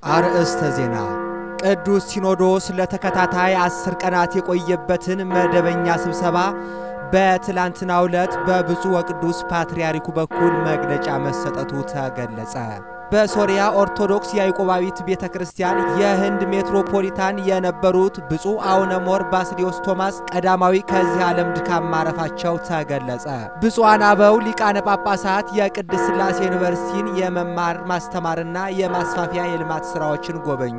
አርእስተ ዜና ቅዱስ ሲኖዶስ ለተከታታይ አስር ቀናት የቆየበትን መደበኛ ስብሰባ በትላንትናው ዕለት በብፁዕ ወቅዱስ ፓትርያርኩ በኩል መግለጫ መሰጠቱ ተገለጸ። በሶሪያ ኦርቶዶክስ ያዕቆባዊት ቤተ ክርስቲያን የህንድ ሜትሮፖሊታን የነበሩት ብፁዕ አቡነ ሞር ባስልዮስ ቶማስ ቀዳማዊ ከዚህ ዓለም ድካም ማረፋቸው ተገለጸ። ብፁዓን አበው ሊቃነ ጳጳሳት የቅድስት ሥላሴ ዩኒቨርሲቲን የመማር ማስተማርና የማስፋፊያ የልማት ሥራዎችን ጎበኙ።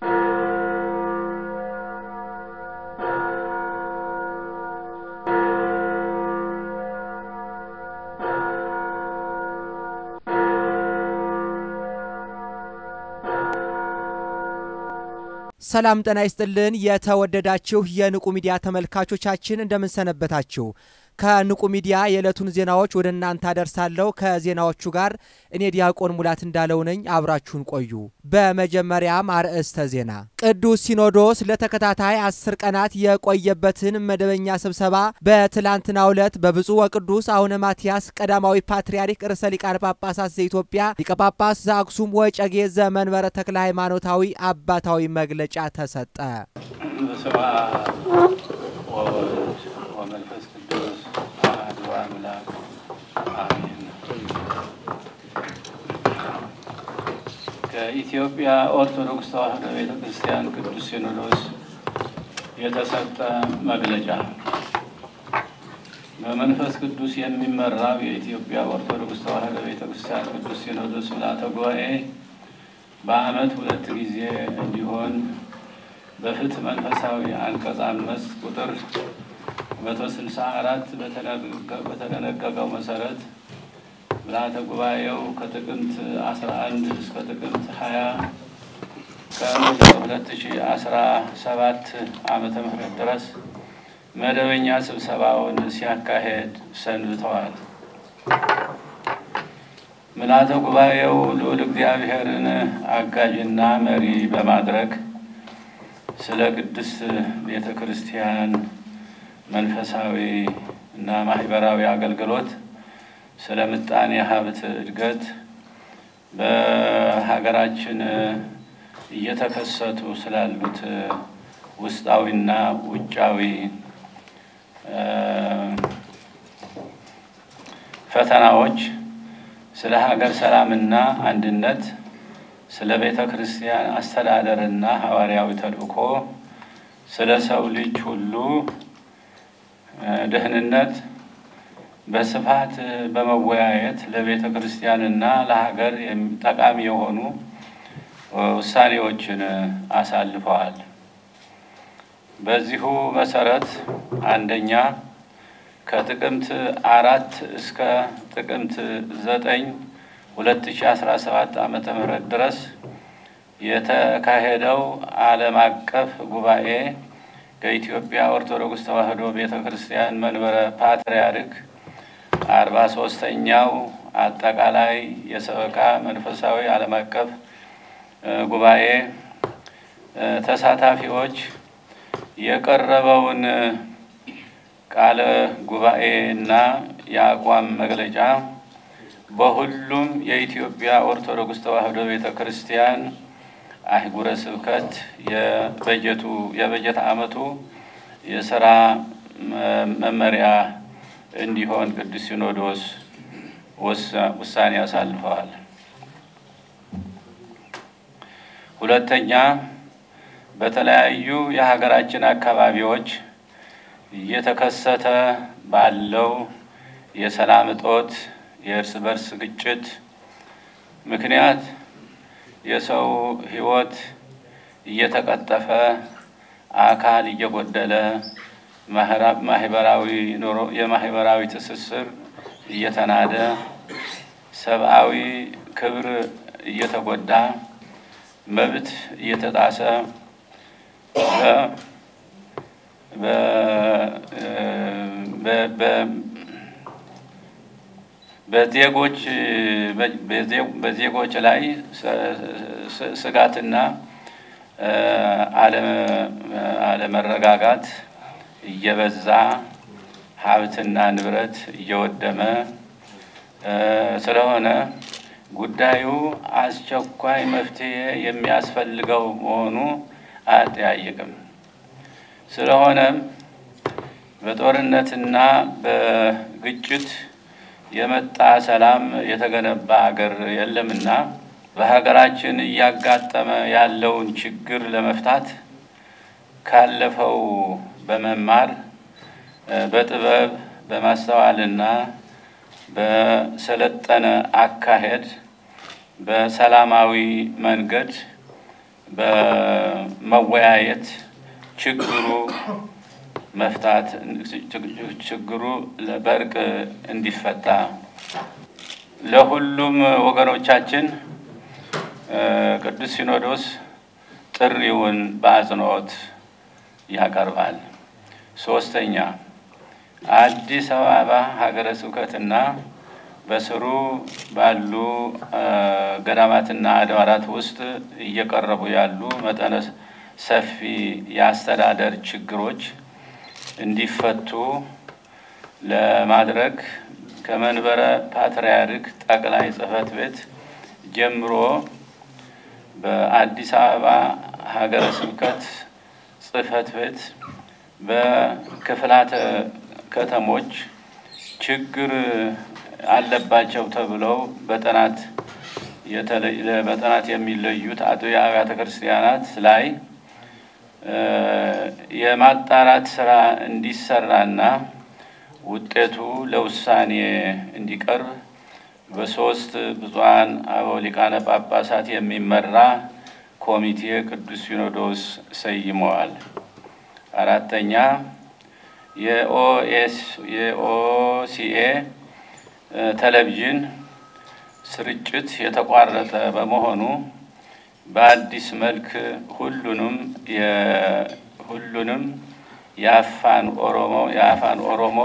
ሰላም ጤና ይስጥልን። የተወደዳችሁ የንቁ ሚዲያ ተመልካቾቻችን እንደምንሰነበታችሁ። ከንቁ ሚዲያ የዕለቱን ዜናዎች ወደ እናንተ አደርሳለሁ። ከዜናዎቹ ጋር እኔ ዲያቆን ሙላት እንዳለው ነኝ። አብራችሁን ቆዩ። በመጀመሪያም አርዕስተ ዜና ቅዱስ ሲኖዶስ ለተከታታይ አስር ቀናት የቆየበትን መደበኛ ስብሰባ በትላንትናው ዕለት በብፁዕ ወቅዱስ አቡነ ማትያስ ቀዳማዊ ፓትርያርክ ርዕሰ ሊቃነ ጳጳሳት ዘኢትዮጵያ ሊቀ ጳጳስ ዘአክሱም ወጨጌ ዘመንበረ ተክለ ሃይማኖታዊ አባታዊ መግለጫ ተሰጠ። በስመ አብ ወወልድ ወመንፈስ ቅዱስ አሐዱ አምላክ አሜን። ከኢትዮጵያ ኦርቶዶክስ ተዋሕዶ ቤተ ክርስቲያን ቅዱስ ሲኖዶስ የተሰጠ መግለጫ በመንፈስ ቅዱስ የሚመራው የኢትዮጵያ ኦርቶዶክስ ተዋሕዶ ቤተ ክርስቲያን ቅዱስ ሲኖዶስ ምልዓተ ጉባኤ በዓመት ሁለት ጊዜ እንዲሆን በፍትሕ መንፈሳዊ አንቀጽ አምስት ቁጥር መቶ ስልሳ አራት በተደነገገው መሰረት ምልዓተ ጉባኤው ከጥቅምት አስራ አንድ እስከ ጥቅምት ሀያ ቀን ሁለት ሺ አስራ ሰባት ዓመተ ምህረት ድረስ መደበኛ ስብሰባውን ሲያካሄድ ሰንብተዋል። ምልዓተ ጉባኤው ልዑል እግዚአብሔርን አጋዥና መሪ በማድረግ ስለ ቅድስት ቤተ ክርስቲያን መንፈሳዊ እና ማህበራዊ አገልግሎት፣ ስለ ምጣኔ ሀብት እድገት፣ በሀገራችን እየተከሰቱ ስላሉት ውስጣዊና ውጫዊ ፈተናዎች፣ ስለ ሀገር ሰላምና አንድነት ስለ ቤተ ክርስቲያን አስተዳደርና ሐዋርያዊ ተልእኮ ስለ ሰው ልጅ ሁሉ ደህንነት በስፋት በመወያየት ለቤተ ክርስቲያንና ለሀገር ጠቃሚ የሆኑ ውሳኔዎችን አሳልፈዋል። በዚሁ መሰረት አንደኛ ከጥቅምት አራት እስከ ጥቅምት ዘጠኝ 2017 ዓመተ ምህረት ድረስ የተካሄደው ዓለም አቀፍ ጉባኤ ከኢትዮጵያ ኦርቶዶክስ ተዋሕዶ ቤተ ክርስቲያን መንበረ ፓትርያርክ አርባ ሶስተኛው አጠቃላይ የሰበካ መንፈሳዊ ዓለም አቀፍ ጉባኤ ተሳታፊዎች የቀረበውን ቃለ ጉባኤና የአቋም መግለጫ በሁሉም የኢትዮጵያ ኦርቶዶክስ ተዋሕዶ ቤተ ክርስቲያን አህጉረ ስብከት የበጀቱ የበጀት ዓመቱ የስራ መመሪያ እንዲሆን ቅዱስ ሲኖዶስ ውሳኔ አሳልፈዋል። ሁለተኛ በተለያዩ የሀገራችን አካባቢዎች እየተከሰተ ባለው የሰላም እጦት የእርስ በርስ ግጭት ምክንያት የሰው ሕይወት እየተቀጠፈ አካል እየጎደለ ማህበራዊ ኑሮ የማህበራዊ ትስስር እየተናደ ሰብአዊ ክብር እየተጎዳ መብት እየተጣሰ በዜጎች በዜጎች ላይ ስጋትና አለመረጋጋት እየበዛ ሀብትና ንብረት እየወደመ ስለሆነ ጉዳዩ አስቸኳይ መፍትሔ የሚያስፈልገው መሆኑ አያጠያይቅም። ስለሆነም በጦርነትና በግጭት የመጣ ሰላም የተገነባ አገር የለምና በሀገራችን እያጋጠመ ያለውን ችግር ለመፍታት ካለፈው በመማር በጥበብ በማስተዋልና በሰለጠነ አካሄድ በሰላማዊ መንገድ በመወያየት ችግሩ መፍታት ችግሩ በእርቅ እንዲፈታ ለሁሉም ወገኖቻችን ቅዱስ ሲኖዶስ ጥሪውን በአጽንኦት ያቀርባል። ሶስተኛ አዲስ አበባ ሀገረ ስብከትና በስሩ ባሉ ገዳማትና አድባራት ውስጥ እየቀረቡ ያሉ መጠነ ሰፊ የአስተዳደር ችግሮች እንዲፈቱ ለማድረግ ከመንበረ ፓትርያርክ ጠቅላይ ጽሕፈት ቤት ጀምሮ በአዲስ አበባ ሀገረ ስብከት ጽሕፈት ቤት በክፍላተ ከተሞች ችግር አለባቸው ተብለው በጥናት በጥናት የሚለዩት አቶ የአብያተ ክርስቲያናት ላይ የማጣራት ስራ እንዲሰራና ውጤቱ ለውሳኔ እንዲቀርብ በሶስት ብፁዓን አበው ሊቃነ ጳጳሳት የሚመራ ኮሚቴ ቅዱስ ሲኖዶስ ሰይመዋል። አራተኛ የኦኤስ የኦሲኤ ቴሌቪዥን ስርጭት የተቋረጠ በመሆኑ በአዲስ መልክ ሁሉንም ሁሉንም የአፋን ኦሮሞ የአፋን ኦሮሞ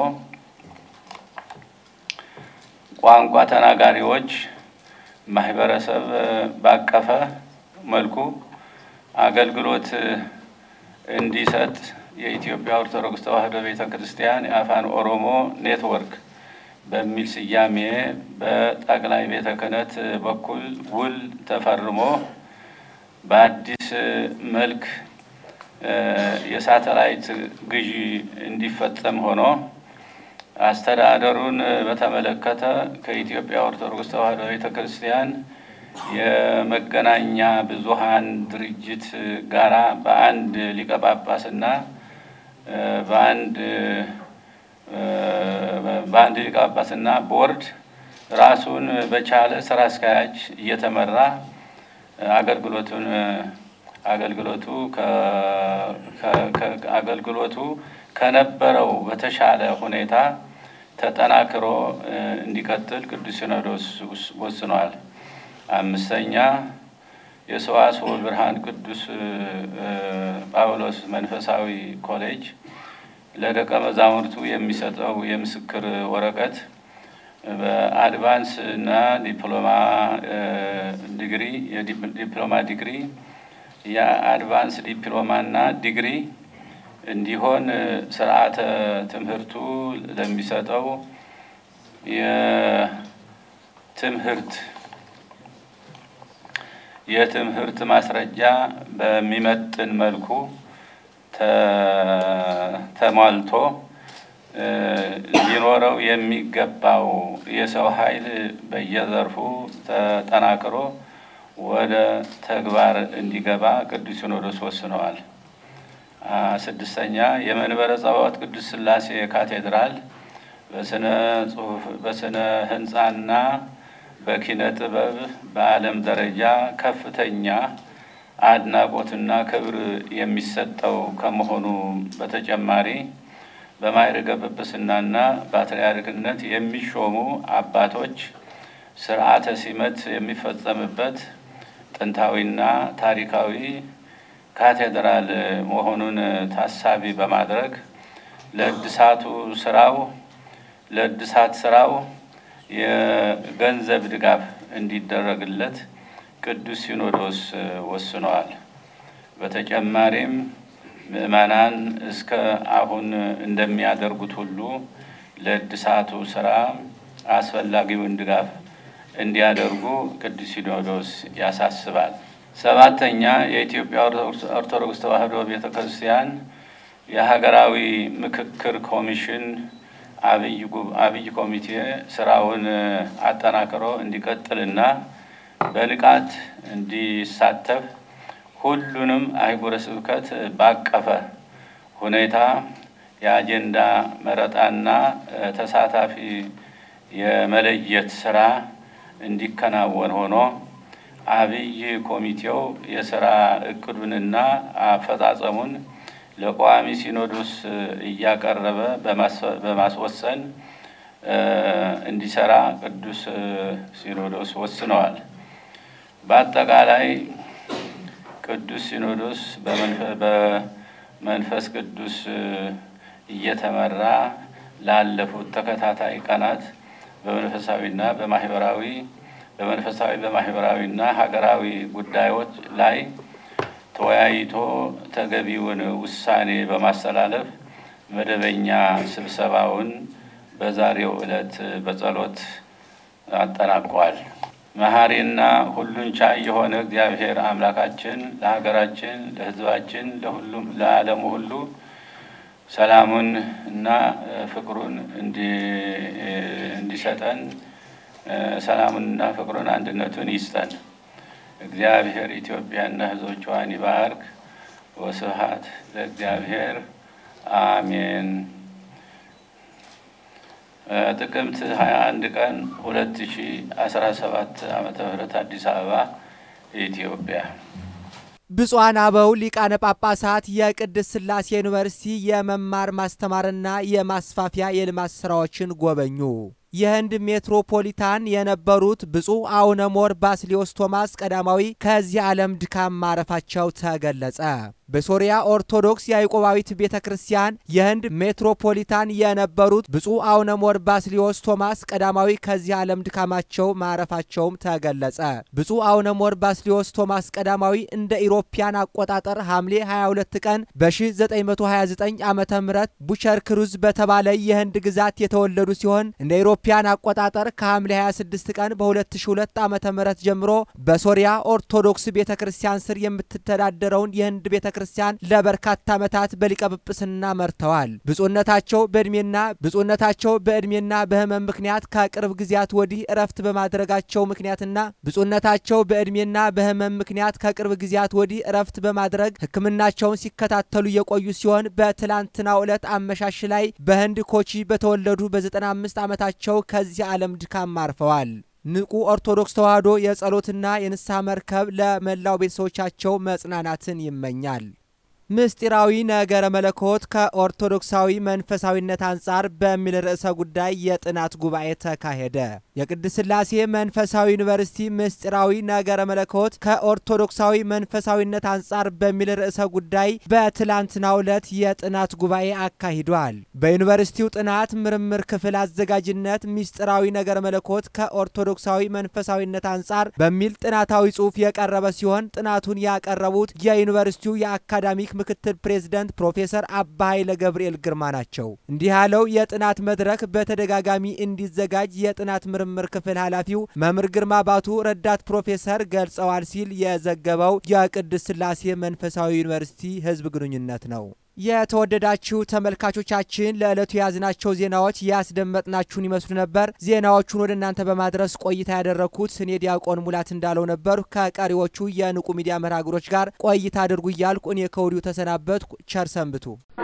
ቋንቋ ተናጋሪዎች ማህበረሰብ ባቀፈ መልኩ አገልግሎት እንዲሰጥ የኢትዮጵያ ኦርቶዶክስ ተዋሕዶ ቤተ ክርስቲያን የአፋን ኦሮሞ ኔትወርክ በሚል ስያሜ በጠቅላይ ቤተ ክህነት በኩል ውል ተፈርሞ በአዲስ መልክ የሳተላይት ግዢ እንዲፈጸም ሆኖ አስተዳደሩን በተመለከተ ከኢትዮጵያ ኦርቶዶክስ ተዋሕዶ ቤተ ክርስቲያን የመገናኛ ብዙኃን ድርጅት ጋራ በአንድ ሊቀ ጳጳስና በአንድ በአንድ ሊቀ ጳጳስና ቦርድ ራሱን በቻለ ስራ አስኪያጅ እየተመራ አገልግሎቱን አገልግሎቱ አገልግሎቱ ከነበረው በተሻለ ሁኔታ ተጠናክሮ እንዲቀጥል ቅዱስ ሲኖዶስ ወስኗል። አምስተኛ የሰዋስወ ብርሃን ቅዱስ ጳውሎስ መንፈሳዊ ኮሌጅ ለደቀ መዛሙርቱ የሚሰጠው የምስክር ወረቀት በአድቫንስ እና ዲፕሎማ ዲግሪ የዲፕሎማ ዲግሪ የአድቫንስ ዲፕሎማ እና ዲግሪ እንዲሆን ስርዓተ ትምህርቱ ለሚሰጠው የትምህርት የትምህርት ማስረጃ በሚመጥን መልኩ ተሟልቶ ሊኖረው የሚገባው የሰው ኃይል በየዘርፉ ተጠናክሮ ወደ ተግባር እንዲገባ ቅዱስ ሲኖዶስ ወስነዋል። ስድስተኛ የመንበረ ጸባዖት ቅዱስ ሥላሴ ካቴድራል በስነ ጽሁፍ በስነ ህንፃና በኪነ ጥበብ በዓለም ደረጃ ከፍተኛ አድናቆትና ክብር የሚሰጠው ከመሆኑ በተጨማሪ በማዕረገ ጵጵስናና ፓትርያርክነት የሚሾሙ አባቶች ስርዓተ ሲመት የሚፈጸምበት ጥንታዊና ታሪካዊ ካቴድራል መሆኑን ታሳቢ በማድረግ ለእድሳቱ ስራው ለእድሳት ስራው የገንዘብ ድጋፍ እንዲደረግለት ቅዱስ ሲኖዶስ ወስነዋል። በተጨማሪም ምዕመናን እስከ አሁን እንደሚያደርጉት ሁሉ ለእድሳቱ ስራ አስፈላጊውን ድጋፍ እንዲያደርጉ ቅዱስ ሲኖዶስ ያሳስባል። ሰባተኛ የኢትዮጵያ ኦርቶዶክስ ተዋሕዶ ቤተ ክርስቲያን የሀገራዊ ምክክር ኮሚሽን አብይ ኮሚቴ ስራውን አጠናክሮ እንዲቀጥልና በንቃት እንዲሳተፍ ሁሉንም አህጉረ ስብከት ባቀፈ ሁኔታ የአጀንዳ መረጣና ተሳታፊ የመለየት ስራ እንዲከናወን ሆኖ አብይ ኮሚቴው የስራ እቅዱንና አፈጻጸሙን ለቋሚ ሲኖዶስ እያቀረበ በማስወሰን እንዲሰራ ቅዱስ ሲኖዶስ ወስነዋል። በአጠቃላይ ቅዱስ ሲኖዶስ በመንፈስ ቅዱስ እየተመራ ላለፉት ተከታታይ ቀናት በመንፈሳዊና በማህበራዊ በመንፈሳዊ በማህበራዊና ሀገራዊ ጉዳዮች ላይ ተወያይቶ ተገቢውን ውሳኔ በማስተላለፍ መደበኛ ስብሰባውን በዛሬው ዕለት በጸሎት አጠናቋል። መሐሪና ሁሉን ቻይ የሆነ እግዚአብሔር አምላካችን ለሀገራችን፣ ለሕዝባችን፣ ለሁሉም ለዓለሙ ሁሉ ሰላሙን እና ፍቅሩን እንዲሰጠን ሰላሙንና ፍቅሩን አንድነቱን ይስጠን። እግዚአብሔር ኢትዮጵያና ሕዝቦቿን ይባርክ። ወስብሐት ለእግዚአብሔር አሜን። ጥቅምት 21 ቀን 2017 ዓመተ ምህረት አዲስ አበባ ኢትዮጵያ። ብፁዓን አበው ሊቃነ ጳጳሳት የቅድስት ሥላሴ ዩኒቨርሲቲ የመማር ማስተማርና የማስፋፊያ የልማት ሥራዎችን ጎበኙ። የህንድ ሜትሮፖሊታን የነበሩት ብፁዕ አቡነ ሞር ባስሊዮስ ቶማስ ቀዳማዊ ከዚህ ዓለም ድካም ማረፋቸው ተገለጸ። በሶሪያ ኦርቶዶክስ ያዕቆባዊት ቤተ ክርስቲያን የህንድ ሜትሮፖሊታን የነበሩት ብፁዕ አቡነ ሞር ባስሊዮስ ቶማስ ቀዳማዊ ከዚህ ዓለም ድካማቸው ማረፋቸውም ተገለጸ። ብፁዕ አቡነ ሞር ባስሊዮስ ቶማስ ቀዳማዊ እንደ ኢሮፒያን አቆጣጠር ሐምሌ 22 ቀን በ1929 ዓ ም ቡቸር ክሩዝ በተባለ የህንድ ግዛት የተወለዱ ሲሆን እንደ ኢሮፒያን አቆጣጠር ከሐምሌ 26 ቀን በ2002 ዓ ም ጀምሮ በሶሪያ ኦርቶዶክስ ቤተ ክርስቲያን ስር የምትተዳደረውን የህንድ ቤተ ክርስቲያን ለበርካታ ዓመታት በሊቀ ጵጵስና መርተዋል። ብፁዕነታቸው በዕድሜና ብፁዕነታቸው በዕድሜና በህመም ምክንያት ከቅርብ ጊዜያት ወዲህ እረፍት በማድረጋቸው ምክንያትና ብፁዕነታቸው በዕድሜና በህመም ምክንያት ከቅርብ ጊዜያት ወዲህ እረፍት በማድረግ ሕክምናቸውን ሲከታተሉ የቆዩ ሲሆን በትላንትናው ዕለት አመሻሽ ላይ በህንድ ኮቺ በተወለዱ በ95 ዓመታቸው ከዚህ ዓለም ድካም አርፈዋል። ንቁ ኦርቶዶክስ ተዋሕዶ የጸሎትና የንስሐ መርከብ ለመላው ቤተሰቦቻቸው መጽናናትን ይመኛል። ምስጢራዊ ነገረ መለኮት ከኦርቶዶክሳዊ መንፈሳዊነት አንጻር በሚል ርዕሰ ጉዳይ የጥናት ጉባኤ ተካሄደ። የቅድስት ሥላሴ መንፈሳዊ ዩኒቨርሲቲ ምስጢራዊ ነገረ መለኮት ከኦርቶዶክሳዊ መንፈሳዊነት አንጻር በሚል ርዕሰ ጉዳይ በትላንትናው ዕለት የጥናት ጉባኤ አካሂዷል። በዩኒቨርሲቲው ጥናት ምርምር ክፍል አዘጋጅነት ምስጢራዊ ነገረ መለኮት ከኦርቶዶክሳዊ መንፈሳዊነት አንጻር በሚል ጥናታዊ ጽሑፍ የቀረበ ሲሆን ጥናቱን ያቀረቡት የዩኒቨርሲቲው የአካዳሚክ ምክትል ፕሬዝደንት ፕሮፌሰር አባ ኃይለ ገብርኤል ግርማ ናቸው። እንዲህ ያለው የጥናት መድረክ በተደጋጋሚ እንዲዘጋጅ የጥናት ምርምር ክፍል ኃላፊው መምህር ግርማ ባቱ ረዳት ፕሮፌሰር ገልጸዋል ሲል የዘገበው የቅድስት ሥላሴ መንፈሳዊ ዩኒቨርሲቲ ሕዝብ ግንኙነት ነው። የተወደዳችሁ ተመልካቾቻችን ለዕለቱ የያዝናቸው ዜናዎች ያስደመጥናችሁን ይመስሉ ነበር። ዜናዎቹን ወደ እናንተ በማድረስ ቆይታ ያደረግኩት እኔ ዲያቆን ሙላት እንዳለው ነበሩ። ከቀሪዎቹ የንቁ ሚዲያ መርሃ ግብሮች ጋር ቆይታ አድርጉ እያልኩ እኔ ከወዲሁ ተሰናበትኩ። ቸር ሰንብቱ።